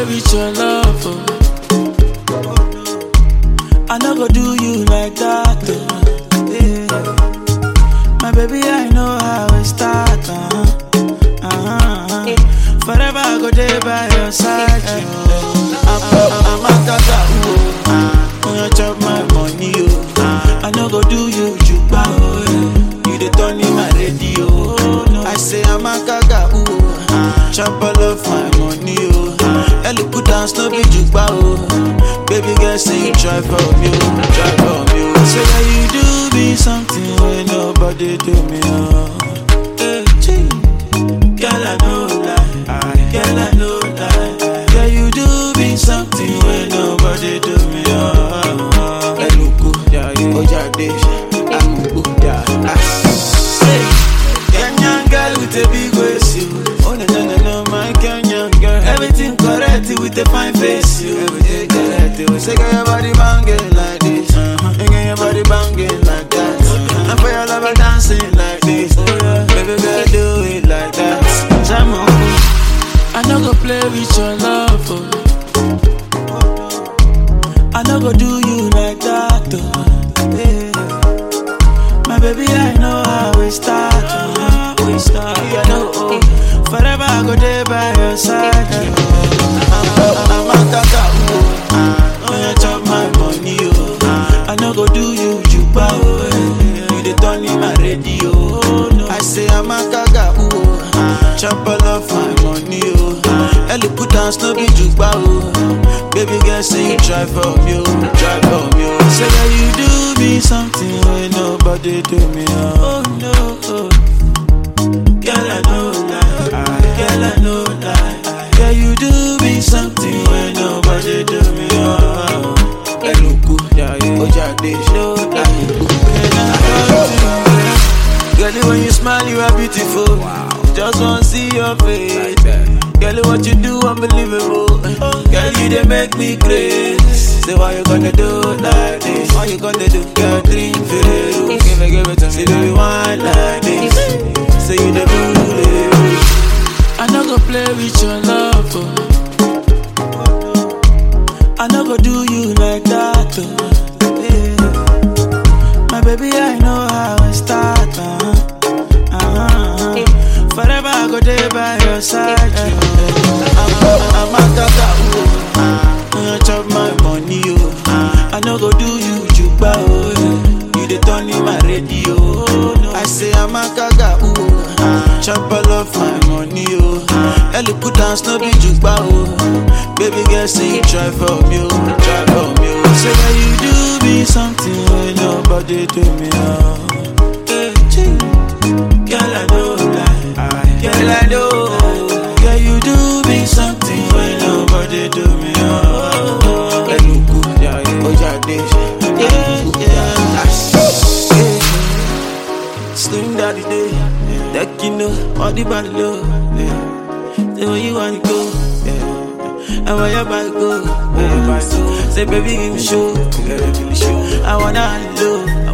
play with your love. Oh. I no go do you like that. Oh. Yeah. My baby, I know how it start. Uh-huh. Uh-huh. Forever I go there by your side. Oh. I'm, I'm, I'm a gaga. Oh. When you chop my money, oh. I no go do you juba. Oh. yeah. You the turn in my radio. Oh. No. I say I'm a gaga. Oh. Chop all of my money. Oh. Ellie put down no be juba. Oh. Baby girl, say you try for me. Oh. Try for me. Oh. Say that you do me something when nobody do me. Oh. Hey, gee. Girl, I know lie. Girl, I know lie. Girl, you do me something when nobody do me. Oh, Eluku, Ojade, Amuku, ah. Say, Kenyan girl with a big waist, you. Oh no no no no, my Kenyan girl. Everything correct with a fine face, you. Everything correct. You say, girl, your body banging like this. Uh-huh. And girl, your body banging like that. And for your lover dancing like this. Baby girl, do it like that. Jamo, I no go play with your love. Oh. I no go do you like that. Oh. Yeah. My baby, I know how we start. Oh. We start. Yeah, no, oh. Forever I go there by your side. Oh. I'm, I'm a gaga. Oh. When you chop my money, oh. I no go do you juba. Oh. yeah. You the turn in my radio. Oh, no. I say I'm a gaga. Oh. Chop all of my money. Oh. Ellie put down no be juba. Oh. Baby girl, say you try for me. Oh. Try for me. Oh. Say that you do me something when nobody do me. Oh, oh no. Oh. Girl, I know lie. Girl, I know lie. Girl, you do me something when nobody do me. Oh, Eluku, Ojade, no Girl, when you smile, you are beautiful. Just wanna see your face. Girl, what you do, unbelievable. Girl, you they make me crazy. Say, why you gonna do like this? Why you gonna do? Girl, drink Ferrero. Give it, give it to me. Say, baby, wine like this. Say, you the bully. I no go play with your love. Oh. I no go do you like that. Oh. Yeah. My baby, I know how it start. Uh-huh. Uh-huh. Forever I go there by your side. Oh. I'm, I'm a gaga. Oh. When you chop my money, oh. I no go do you juba. Oh. yeah. You the turn in my radio. Oh. No. I say I'm a gaga. Oh. Chop all of my money, oh. Ellie put down no be juba, oh. Baby girl, say you try for me, oh. Try for me, oh. Say that you do me something when nobody do me, oh. Hey, gee. Girl, I know lie. Girl, I know. Girl, you do me something when nobody do me, oh. Eluku, Ojade, yeah, yeah. Slim daddy day, that you know, all the body low, yeah. Say where you wanna go, yeah. And where your body go, yeah. Say baby give me show, I wanna low,